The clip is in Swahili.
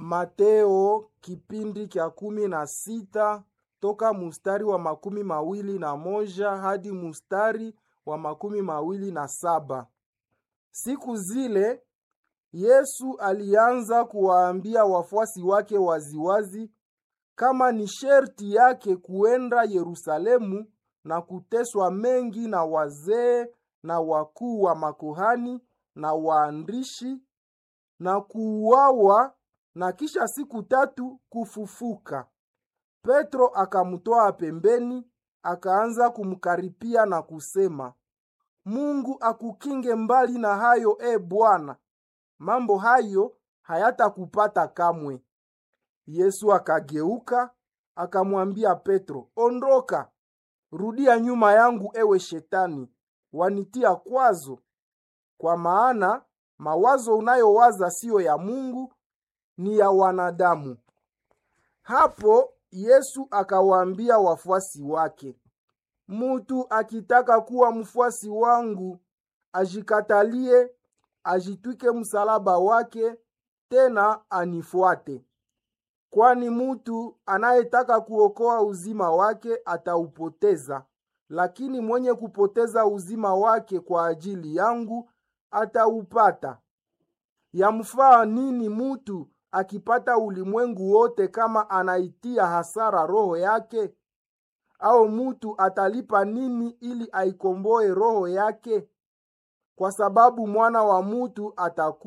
Mateo kipindi kya kumi na sita toka mustari wa makumi mawili na moja hadi mustari wa makumi mawili na saba. Siku zile Yesu alianza kuwaambia wafuasi wake waziwazi kama ni sherti yake kuenda Yerusalemu na kuteswa mengi na wazee na wakuu wa makuhani na waandishi na kuuawa na kisha siku tatu kufufuka. Petro akamtoa pembeni, akaanza kumkaripia na kusema, Mungu akukinge mbali na hayo, e Bwana, mambo hayo hayatakupata kamwe. Yesu akageuka akamwambia Petro, ondoka, rudia nyuma yangu, ewe Shetani, wanitia kwazo, kwa maana mawazo unayowaza siyo ya Mungu, ni ya wanadamu. Hapo Yesu akawaambia wafuasi wake, mutu akitaka kuwa mfuasi wangu, ajikatalie, ajitwike msalaba wake, tena anifuate. Kwani mutu anayetaka kuokoa uzima wake ataupoteza, lakini mwenye kupoteza uzima wake kwa ajili yangu ataupata. Yamfaa nini mutu akipata ulimwengu wote kama anaitia hasara roho yake? Au mutu atalipa nini ili aikomboe roho yake? Kwa sababu mwana wa mutu ataku